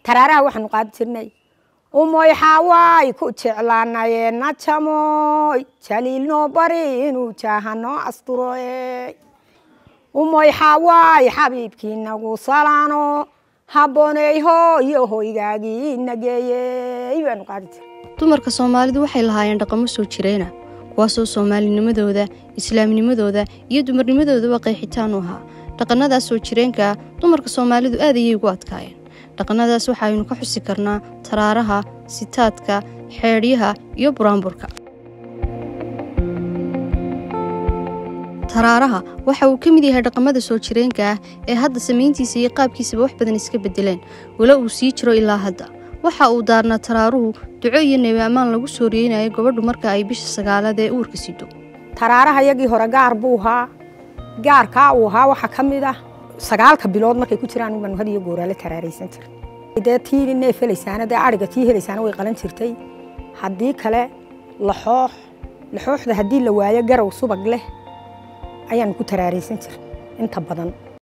taraaraha waxaanu qaadi jirnay umoy xaawaay ku jeclaanayee najamoy jaliil noo bari inuu jaaha noo asturoy umoy xaawaay xabiibkii nagu salaano habbooneyho iyo hoygaagii nageeyey baanu qaadi jirnay dumarka soomaalidu waxay lahaayeen dhaqamo soo jireena kuwaasoo soomaalinimadooda islaamnimadooda iyo dumarnimadoodaba qeexitaan u ahaa dhaqannadaas soo jireenka ah dumarka soomaalidu aad ayay ugu adkaayeen dhaqannadaas waxaaynu ka xusi karnaa taraaraha sitaadka xeedhyaha iyo buraanburka taraaraha waxa uu ka mid yahay dhaqamada soo jireenka ah ee hadda samayntiisa iyo qaabkiisaba wax badan iska beddeleen walo uu sii jiro ilaa hadda waxa uu daarnaa taraaruhu duco iyo nebi ammaan lagu soo riyeynayo gabadhu marka ay bisha sagaalaad ee uurka sido taraaraha yagii hore gaar buu ahaa gaarkaa uu ahaa waxaa ka mid ah sagaalka bilood markay ku jiraan baanu had iyo gooraale taraaraysan jiray dee tii neef helaysaana dee ariga tii helaysaana way qalan jirtay haddii kale laxoox laxooxda haddii la waayo garow subag leh ayaanu ku taraaraysan jiray inta badan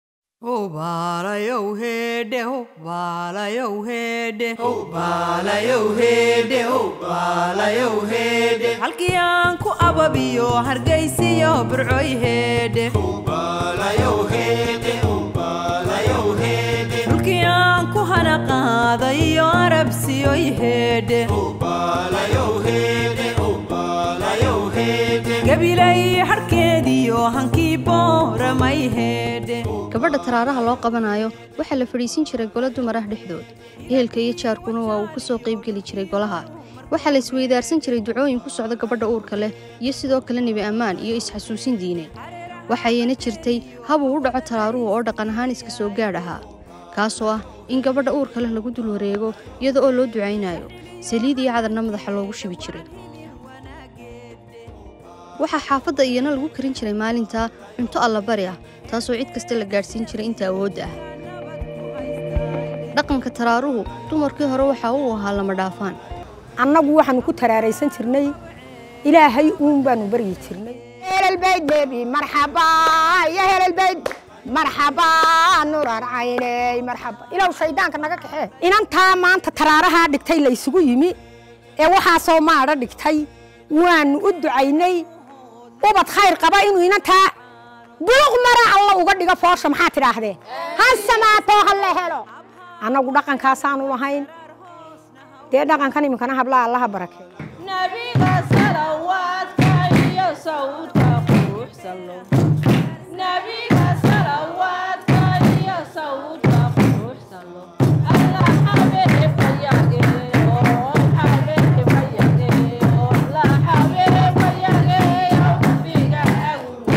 halkii aan ku ababiyo hargaysiyo burcoy heedhe dhulkii aan ku hana qaadayo arabsiyoy heedhe gabilay harkeediyo hankii booramay heedhe gabadha taraaraha loo qabanayo waxaa la fadhiisin jiray golo dumar ah dhexdood ehelka iyo jaarkuna waa uu ka soo qaybgeli jiray golaha waxaa la isweydaarsan jiray ducooyin ku socda gabadha uurka leh iyo sidoo kale nebi ammaan iyo isxasuusin diineed waxayna jirtay habuu u dhaco taraaruhu oo dhaqan ahaan iska soo gaadh ahaa kaasoo ah in gabadha uurka leh lagu dul wareego iyada oo loo ducaynayo saliid iyo cadarna madaxa loogu shubi jiray waxaa xaafadda iyana lagu karin jiray maalintaa cunto allabari ah taasoo cid kasta la gaadhsiin jiray inta awoodda ah dhaqanka taraaruhu dumarkii hore waxaa uu ahaa lama dhaafaan annagu waxaanu ku taraaraysan jirnay ilaahay uun baanu baryi jirnay helalbayd bebi marxaba ya helalbayd marxaba nurar cayney marxaba ilow shaydaanka naga kaxee inantaa maanta taraarahaa dhigtay la isugu yimi ee waxaasoo maadha dhigtay waanu u ducaynay ubad khayr qaba inuu inantaa buluq mara alla uga dhigo foosha maxaa tidhaahdeen ha samaatoo ha la helo annagu dhaqankaasaanu lahayn dee dhaqankan iminkana hablaha allaha barakee nabiga salawaadka iyo sawdka quruxsalo nabiga salawaadka iyo sawdka quruxsalo allah xabeebayage oo xabeebayage oo la xabeebayage biga agu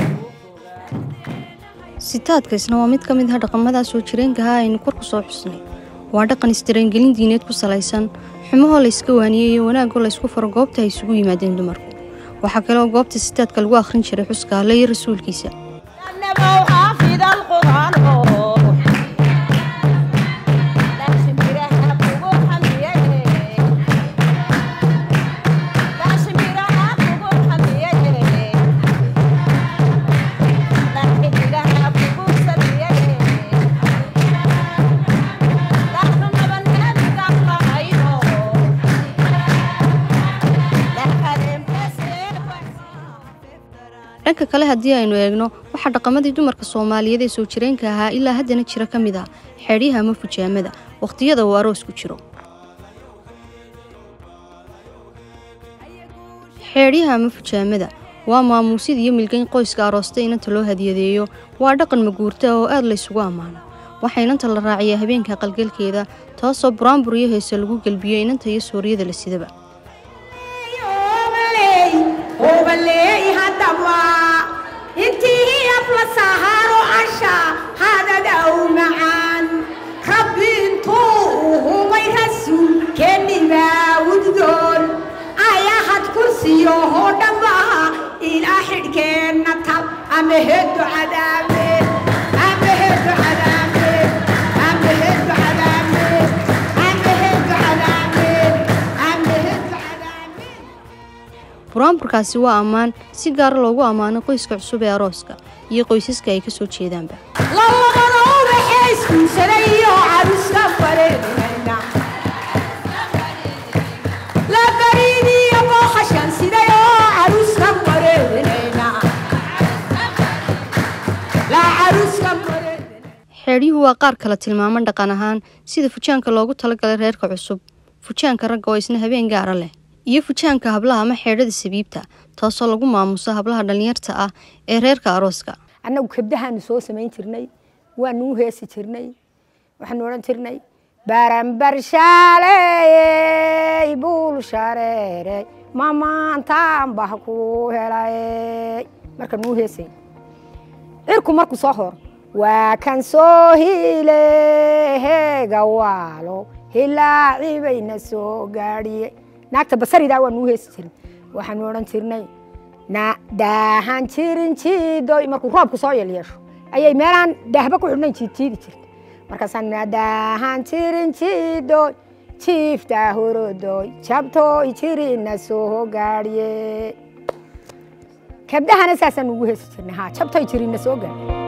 sitaadka isna waa mid ka mid ah dhaqamadaas soo jireenkaha aynu kor ku soo xusnay waa dhaqan isdareengelin diineed ku salaysan xumahoo layska waaniyey iyo wanaagoo laysku faro goobta ay isugu yimaadeen dumarku waxaa kaleoo goobta sitaadka lagu akhrin jiray xuska alle iyo rasuulkiisa نبو حافظ القرآن لازم يرهب وروح حميته لازم يرهب وروح حميته لكن يرهب وروح سبيته لكن بنات قبل عينه لكن امتسك dhanka kale haddii aynu eegno waxaa dhaqamadii dumarka soomaaliyeed ee soo jireenka ahaa ilaa haddana jira ka mid ah xeedhyaha ama fujaamada wakhtiyada uu aroos ku jiro xeedhyaha ama fujaamada waa maamuusid iyo milgayn qoyska aroosta inanta loo hadiyadeeyo waa dhaqan maguurta ah oo aad laysugu ammaano waxaa inanta la raaciyaa habeenka qalgalkeeda taasoo buraanbur iyo heese lagu gelbiyo inanta iyo suuriyada la sidaba obaley haddaba intii afla saharo asha hadadaw macaan rabbi intuu humay rasuulkeennibaa wuddoon ayahad kursiyo hoo dhambaha ilaa xidhkeenna tab ama heddo cadaabe ama heddo cadaabe ama heddo cadaabe ama heddo cadaabe ama heddo cadaabe buraanburkaasi waa ammaan si gaara loogu ammaano qoyska cusub ee arooska iyo qoysaska ay ka soo jeedaanba labadaba ubaxee iskuulsaday iyo caruska bareerayna xeedhyuhu waa qaar kala tilmaaman dhaqan ahaan sida fujaanka loogu talagalay reerka cusub fujaanka ragga oo isna habeen gaara leh iyo fujaanka hablaha ama xeedhada sabiibta taasoo lagu maamuso hablaha dhallinyarta ah ee reerka arooska annagu kabdahaanu soo samayn jirnay waanu u heesi jirnay waxaanu odhan jirnay baranbar shaaley buul shareerey mamaantaan bah ku helay markaanu u heesay cirku markuu soo horo waa kan soo hile heega waalo hilaacibayna soo gaadhiye naagta basaridaa waanu u heesi jirnay waxaanu odhan jirnay na daahan jirin jiidoy markuu roobku soo yelyeesho ayay meelaan daahba ku xidhnayn jiidjiidi jirta markaasaan na daahan jirin jiidoy jiiftaa horodoy jabtooy jirina soo gaadhiye kabdahana saasaan ugu heesi jirnay ha jabtoy jirina soo gaadhiye